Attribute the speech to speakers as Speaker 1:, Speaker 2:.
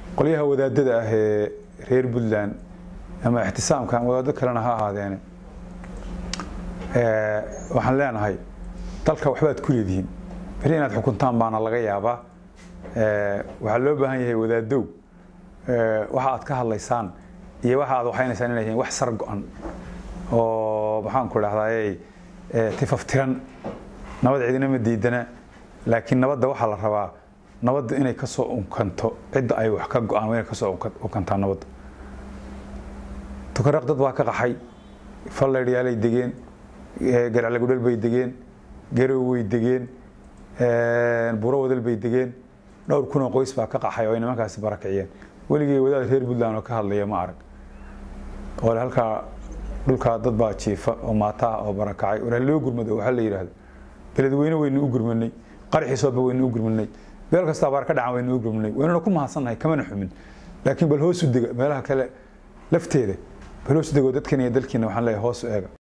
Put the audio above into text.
Speaker 1: qolyaha wadaadada ah ee reer puntland ama ixtisaamka wadaado kalena ha ahaadeene waxaan leenahay dalka waxbaad ku leedihiin beri inaad xukuntaan baana laga yaabaa waxaa loo baahan yahay wadaadow waxa aad ka hadlaysaan iyo waxa aad waxaynaysaan inay yihiin wax sar go-an oo maxaan ku dhahdaay tifaftiran nabad cidina ma diidana laakiin nabadda waxaa la rabaa nabadda inay ka soo unkanto cidda ay wax ka go-aan inay ka soo unkantaa nabadda tukaraq dad baa ka qaxay falleydhyaalay degeen garaclagudhal bay degeen garow way degeen buro wadal bay degeen dhowr kunoo qoys baa ka qaxay oo ay nimankaasi barakiciyeen weligii wadaad reer puntland oo ka hadlaya ma arag ole halkaa dhulkaa dad baa jiifa oo maata ah oo barakacay war loo gurmado waxaa la yidhaahdo beledweyne waynu u gurmanay qaraxiisooba waynu u gurmanay meel kasta abaar ka dhacan waynu u gurmanay waynuna ku mahadsannahay kamana xumin laakiin bal hoos u dega meelaha kale lafteeda bal hoos u dego dadkan iyo dalkiina waxaan leeyahay hoos u eega